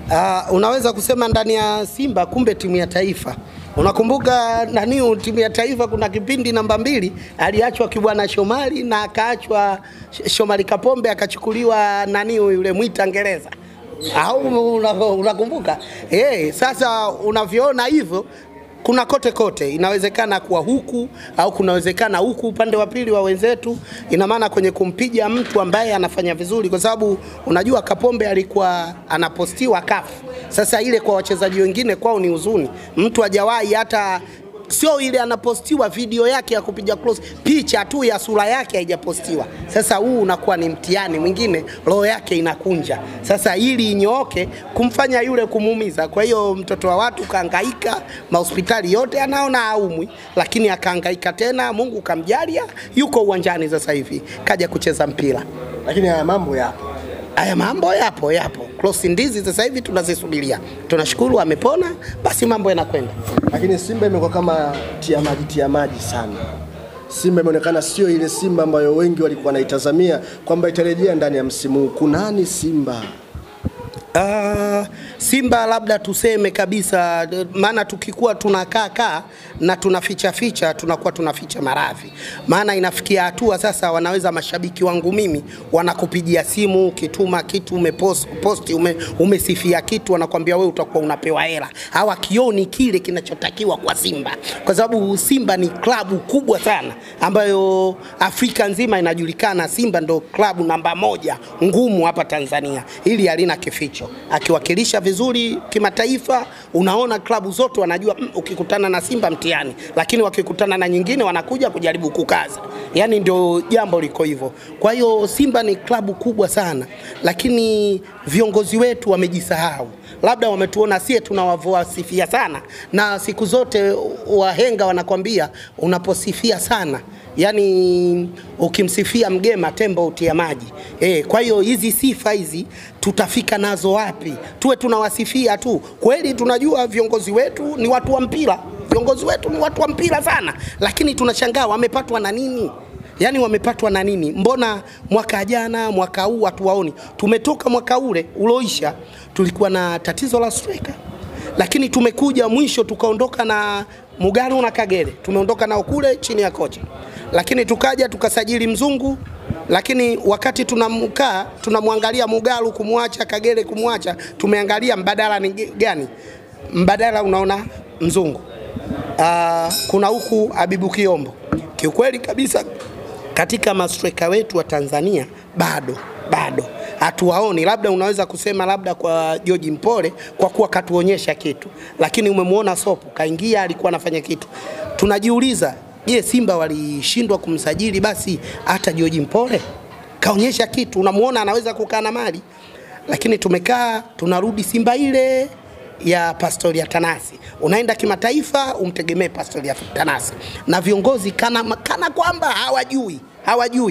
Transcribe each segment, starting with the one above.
Uh, unaweza kusema ndani ya Simba kumbe timu ya taifa. Unakumbuka nani, timu ya taifa kuna kipindi namba mbili aliachwa Kibwana Shomari na akaachwa Sh- Shomari Kapombe akachukuliwa nani yule Mwita Ngereza au una- unakumbuka? Eh, sasa unavyoona hivyo kuna kote kote, inawezekana kuwa huku au kunawezekana huku upande wa pili wa wenzetu. Ina maana kwenye kumpiga mtu ambaye anafanya vizuri, kwa sababu unajua Kapombe alikuwa anapostiwa kafu. Sasa ile kwa wachezaji wengine kwao ni huzuni, mtu hajawahi hata sio ile anapostiwa video yake ya kupiga cross, picha tu ya sura yake haijapostiwa. Sasa huu unakuwa ni mtihani mwingine, roho yake inakunja. Sasa ili inyooke, kumfanya yule kumuumiza. Kwa hiyo mtoto wa watu kaangaika, mahospitali yote anaona haumwi, lakini akaangaika tena, Mungu kamjalia, yuko uwanjani sasa hivi, kaja kucheza mpira. Lakini haya mambo yapo. Haya mambo yapo yapo, cross ndizi sasa hivi tunazisubiria. Tunashukuru amepona, basi mambo yanakwenda. Lakini Simba imekuwa kama tia maji tia maji sana. Simba imeonekana sio ile Simba ambayo wengi walikuwa wanaitazamia kwamba itarejea ndani ya msimu huu. Kunani Simba? Uh, Simba labda tuseme kabisa, d- maana tukikuwa tunakaa kaa na tunaficha ficha, tunakuwa tunaficha maradhi. Maana inafikia hatua sasa, wanaweza mashabiki wangu mimi wanakupigia simu, ukituma kitu umepost, posti ume, umesifia kitu, wanakwambia wewe utakuwa unapewa hela. Hawakioni kile kinachotakiwa kwa Simba, kwa sababu Simba ni klabu kubwa sana ambayo Afrika nzima inajulikana. Simba ndo klabu namba moja ngumu hapa Tanzania, hili halina kificho. Akiwakilisha vizuri kimataifa, unaona klabu zote wanajua mm, ukikutana na Simba mtihani, lakini wakikutana na nyingine wanakuja kujaribu kukaza. Yani ndio jambo liko hivyo. Kwa hiyo Simba ni klabu kubwa sana, lakini viongozi wetu wamejisahau, labda wametuona sie tunawasifia sana, na siku zote wahenga wanakwambia unaposifia sana yani ukimsifia mgema tembo utia maji e, kwa hiyo hizi sifa hizi tutafika nazo wapi? Tuwe tunawasifia tu? Kweli tunajua viongozi wetu ni watu wa mpira, viongozi wetu ni watu wa mpira sana, lakini tunashangaa wamepatwa na nini? Yaani wamepatwa na nini? Mbona mwaka jana, mwaka huu hatuwaoni? Tumetoka mwaka ule uloisha, tulikuwa na tatizo la striker lakini tumekuja mwisho tukaondoka na Mugalu na Kagere, tumeondoka nao kule chini ya kocha, lakini tukaja tukasajili mzungu, lakini wakati tunamkaa tunamwangalia Mugalu kumwacha, Kagere kumwacha, tumeangalia mbadala ni gani? Mbadala unaona mzungu. Aa, kuna huku Abibu Kiombo. Kiukweli kabisa katika mastreka wetu wa Tanzania bado bado hatuwaoni. Labda unaweza kusema labda kwa George Mpole kwa kuwa katuonyesha kitu, lakini umemwona Sopo kaingia, alikuwa anafanya kitu. Tunajiuliza, je, Simba walishindwa kumsajili basi hata George Mpole? Kaonyesha kitu, unamuona anaweza kukaa na mali, lakini tumekaa tunarudi Simba ile ya Pastori ya Tanasi. Unaenda kimataifa umtegemee Pastori ya Tanasi, na viongozi kana, kana kwamba hawajui hawajui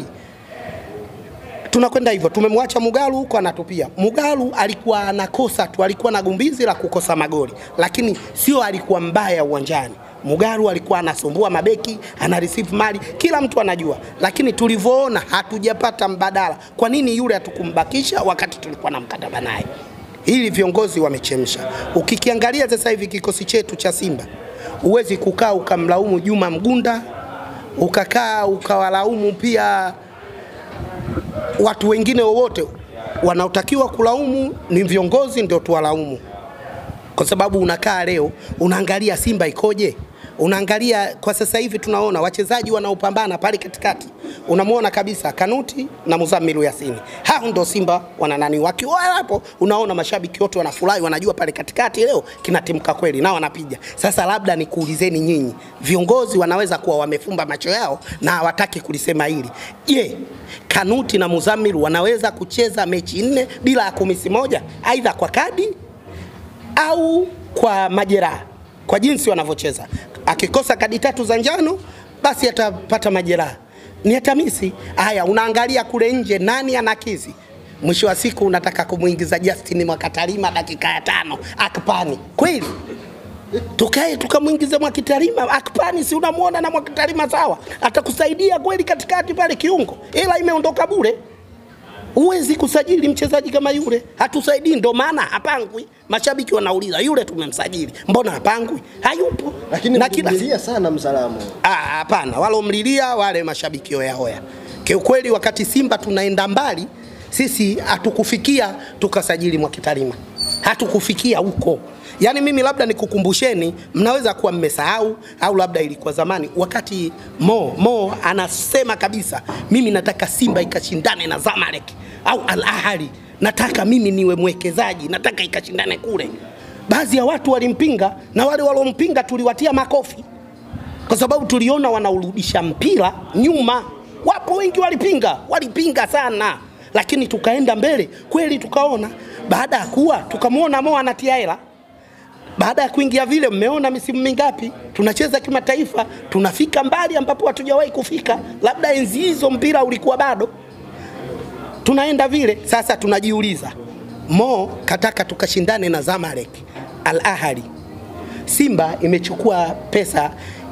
tunakwenda hivyo. Tumemwacha Mugalu huko anatupia. Mugalu alikuwa anakosa tu, alikuwa na gumbizi la kukosa magoli, lakini sio alikuwa mbaya uwanjani. Mugalu alikuwa anasumbua mabeki, ana receive mali, kila mtu anajua, lakini tulivyoona hatujapata mbadala. Kwa nini yule hatukumbakisha wakati tulikuwa na mkataba naye? Hili viongozi wamechemsha. Ukikiangalia sasa hivi kikosi chetu cha Simba, huwezi kukaa ukamlaumu Juma Mgunda, ukakaa ukawalaumu pia watu wengine wowote wanaotakiwa kulaumu ni viongozi, ndio tuwalaumu, kwa sababu unakaa leo unaangalia Simba ikoje, unaangalia kwa sasa hivi tunaona wachezaji wanaopambana pale katikati, unamwona kabisa Kanuti na Muzamiru Yasini, hao ndo Simba wana nani. Wakiwa hapo, unaona mashabiki wote wanafurahi, wanajua pale katikati leo kinatimka kweli, na wanapiga. Sasa labda nikuulizeni nyinyi, viongozi wanaweza kuwa wamefumba macho yao na hawataki kulisema hili. Je, Kanuti na Muzamiru wanaweza kucheza mechi nne bila ya kumisi moja, aidha kwa kadi au kwa majeraha, kwa jinsi wanavyocheza. Akikosa kadi tatu za njano, basi atapata majeraha, ni atamisi. Haya, unaangalia kule nje, nani anakizi? Mwisho wa siku unataka kumuingiza Justin Mwakatalima dakika ya tano akpani kweli? tukae tukamwingiza Mwakitalima akpani, si unamwona na Mwakitalima sawa, atakusaidia kweli katikati pale kiungo, ila imeondoka bure Huwezi kusajili mchezaji kama yule, hatusaidii. Ndo maana hapangwi. Mashabiki wanauliza yule tumemsajili, mbona hapangwi? Hayupo. Lakini na kila mlimlilia sana Mzalamu. Ah, hapana, walomlilia wale mashabiki hoya hoya. Kiukweli, wakati Simba tunaenda mbali, sisi hatukufikia tukasajili Mwakitalima, hatukufikia huko. Yaani mimi labda nikukumbusheni, mnaweza kuwa mmesahau au labda ilikuwa zamani, wakati Mo Mo anasema kabisa, mimi nataka Simba ikashindane na Zamalek au Al Ahly, nataka mimi niwe mwekezaji, nataka ikashindane kule. Baadhi ya watu walimpinga na wale waliompinga tuliwatia makofi kwa sababu tuliona wanaurudisha mpira nyuma. Wapo wengi walipinga, walipinga sana, lakini tukaenda mbele kweli, tukaona baada ya kuwa tukamwona Mo anatia hela baada ya kuingia vile, mmeona misimu mingapi tunacheza kimataifa, tunafika mbali ambapo hatujawahi kufika. Labda enzi hizo mpira ulikuwa bado tunaenda vile. Sasa tunajiuliza, Mo kataka tukashindane na Zamalek, Al Ahly, Simba imechukua pesa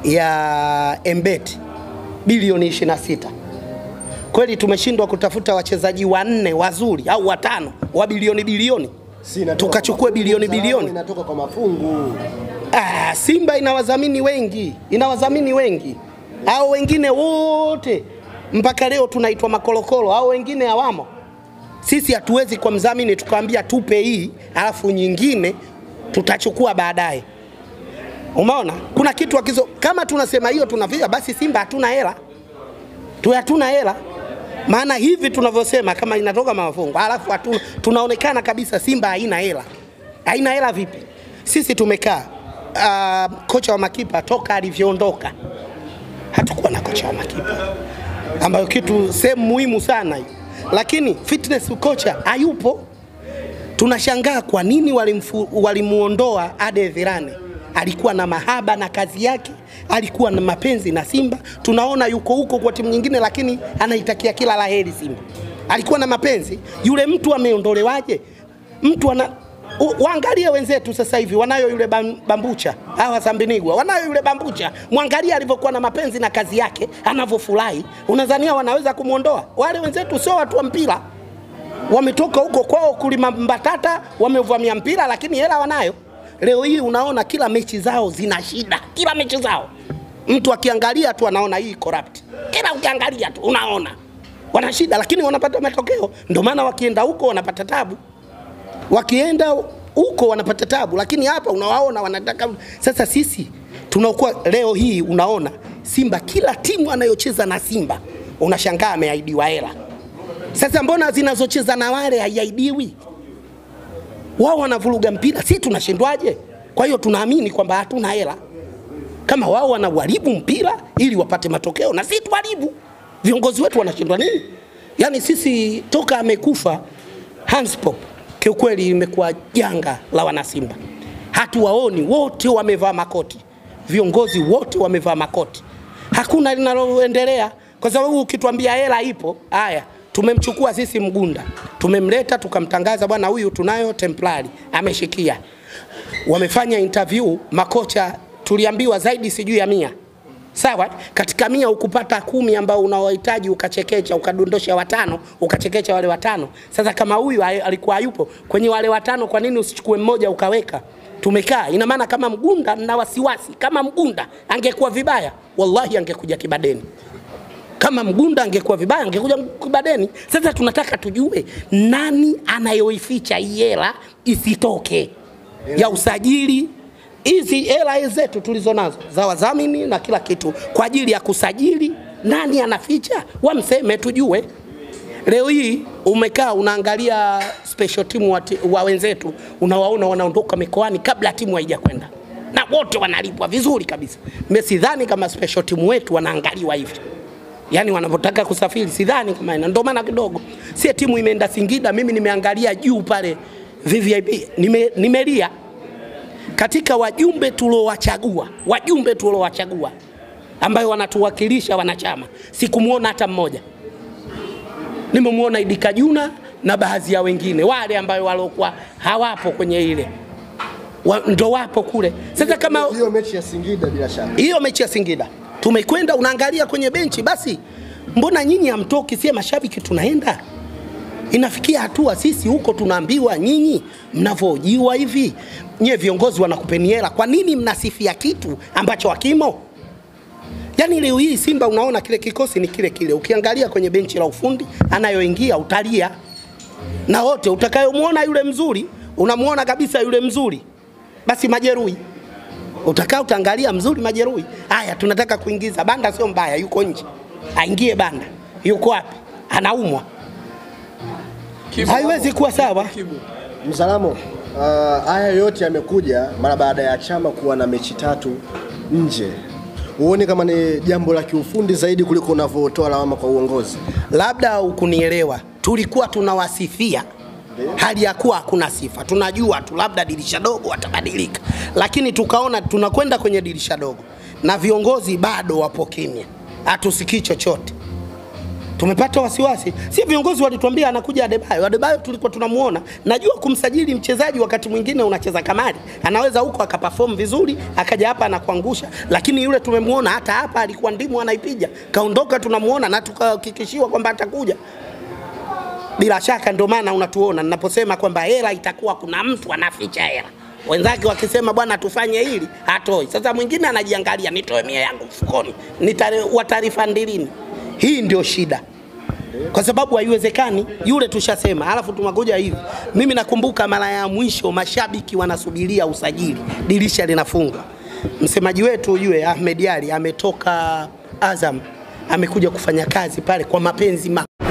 ya Embet bilioni 26. Kweli tumeshindwa kutafuta wachezaji wanne wazuri au watano wa bilioni bilioni Si inatoka tukachukue kwa mafungu, bilioni Mzalamu bilioni. Inatoka kwa mafungu. Ah, Simba ina wadhamini wengi, ina wadhamini wengi. Hao wengine wote mpaka leo tunaitwa makolokolo, hao wengine hawamo. Sisi hatuwezi kwa mdhamini tukamwambia tupe hii, alafu nyingine tutachukua baadaye. Umeona, kuna kitu akizo, kama tunasema hiyo tunavia, basi Simba hatuna hela tu, hatuna hela maana hivi tunavyosema kama inatoka mafungo alafu hatuna, tunaonekana kabisa Simba haina hela. Haina hela vipi? Sisi tumekaa uh, kocha wa makipa toka alivyoondoka hatukuwa na kocha wa makipa, ambayo kitu sehemu muhimu sana hiyo, lakini fitness kocha hayupo. Tunashangaa kwa nini walimfu- walimuondoa Ade Virane. Alikuwa na mahaba na kazi yake, alikuwa na mapenzi na Simba. Tunaona yuko huko kwa timu nyingine, lakini anaitakia kila laheri Simba. Alikuwa na mapenzi. Yule mtu ameondolewaje? Mtu ana U- waangalie wenzetu sasa hivi wanayo yule bam- bambucha hawa Sambinigwa wanayo yule bambucha, mwangalie alivyokuwa na mapenzi na kazi yake, anavyofurahi. Unadhania wanaweza kumwondoa? Wale wenzetu sio watu wa mpira, wametoka huko kwao kulima mbatata, wamevamia mpira, lakini hela wanayo. Leo hii unaona kila mechi zao zina shida, kila mechi zao mtu akiangalia tu anaona hii corrupt, kila ukiangalia tu unaona wana shida, lakini wanapata matokeo. Ndio maana wakienda huko wanapata tabu wakienda huko wanapata tabu, lakini hapa unawaona wanataka. Sasa sisi tunakuwa leo hii, unaona Simba, kila timu anayocheza na Simba unashangaa ameahidiwa hela. Sasa mbona zinazocheza na wale haiahidiwi? Wao wanavuruga mpira, si tunashindwaje? Kwa hiyo tunaamini kwamba hatuna hela kama wao wanauharibu mpira ili wapate matokeo na sisi tuharibu. Viongozi wetu wanashindwa nini? Yaani sisi toka amekufa Hans Pop, kiukweli imekuwa janga la wanasimba. Hatuwaoni wote wamevaa makoti, viongozi wote wamevaa makoti, hakuna linaloendelea kwa sababu ukituambia hela ipo, haya tumemchukua sisi Mgunda, tumemleta tukamtangaza, bwana huyu tunayo templari, ameshikia wamefanya interview makocha, tuliambiwa zaidi sijui ya mia sawa. Katika mia ukupata kumi ambao unawahitaji ukachekecha, ukadondosha watano, ukachekecha wale watano. Sasa kama huyu hay- alikuwa hayupo kwenye wale watano, kwa nini usichukue mmoja ukaweka? Tumekaa, ina maana kama Mgunda na wasiwasi, kama Mgunda angekuwa vibaya, wallahi angekuja Kibadeni kama Mgunda angekuwa vibaya angekuja Kibadeni. Sasa tunataka tujue nani anayoificha hii hela isitoke ya usajili. Hizi hela zetu tulizo nazo za wadhamini na kila kitu kwa ajili ya kusajili, nani anaficha? Wamseme tujue. Leo hii umekaa unaangalia special team wa, ti- wa wenzetu, unawaona wanaondoka mikoani kabla timu haijakwenda na wote wanalipwa vizuri kabisa. Mimi sidhani kama special team wetu wanaangaliwa hivi yani wanapotaka kusafiri sidhani kama ina. Ndio maana kidogo si timu imeenda Singida, mimi nimeangalia juu pale VVIP nime, nimelia katika wajumbe tuliowachagua, wajumbe tuliowachagua ambayo wanatuwakilisha wanachama, sikumwona hata mmoja. Nimemwona Idi Kajuna na baadhi ya wengine wale ambayo waliokuwa hawapo kwenye ile wa, ndo wapo kule. Sasa kama hiyo mechi ya Singida bila shaka hiyo mechi ya Singida tumekwenda, unaangalia kwenye benchi, basi mbona nyinyi hamtoki? Sie mashabiki tunaenda Inafikia hatua sisi huko tunaambiwa nyinyi mnavyojiwa hivi, nyie viongozi wanakupeni hela, kwa nini mnasifia kitu ambacho hakimo? Yaani leo hii Simba unaona kile kikosi ni kile kile, ukiangalia kwenye benchi la ufundi anayoingia utalia, na wote utakayomwona yule mzuri unamwona kabisa yule mzuri, basi majeruhi utakaa utaangalia mzuri majeruhi. Haya, tunataka kuingiza banda, sio mbaya, yuko nje, aingie banda, yuko wapi? Anaumwa, haiwezi kuwa sawa. Mzalamo, uh, haya yote yamekuja mara baada ya chama kuwa na mechi tatu nje. Huoni kama ni jambo la kiufundi zaidi kuliko unavyotoa lawama kwa uongozi? labda ukunielewa, tulikuwa tunawasifia hali ya kuwa hakuna sifa. Tunajua tu labda dirisha dogo watabadilika, lakini tukaona tunakwenda kwenye dirisha dogo na viongozi bado wapo kimya, hatusikii chochote. Tumepata wasiwasi, si viongozi walituambia anakuja Adebayo. Adebayo tulikuwa tunamuona, najua kumsajili mchezaji wakati mwingine unacheza kamari, anaweza huko akaperform vizuri, akaja hapa anakuangusha, lakini yule tumemuona hata hapa alikuwa ndimu anaipiga, kaondoka, tunamuona na tukahakikishiwa kwamba atakuja bila shaka ndio maana unatuona ninaposema kwamba hela itakuwa kuna mtu anaficha hela wenzake wakisema bwana tufanye hili hatoi sasa mwingine anajiangalia nitoe mia yangu mfukoni watarifundi lini hii ndio shida kwa sababu haiwezekani yule tushasema alafu tunakuja hivi mimi nakumbuka mara ya mwisho mashabiki wanasubiria usajili dirisha linafungwa msemaji wetu ujue Ahmed Ali ametoka Azam amekuja kufanya kazi pale kwa mapenzi ma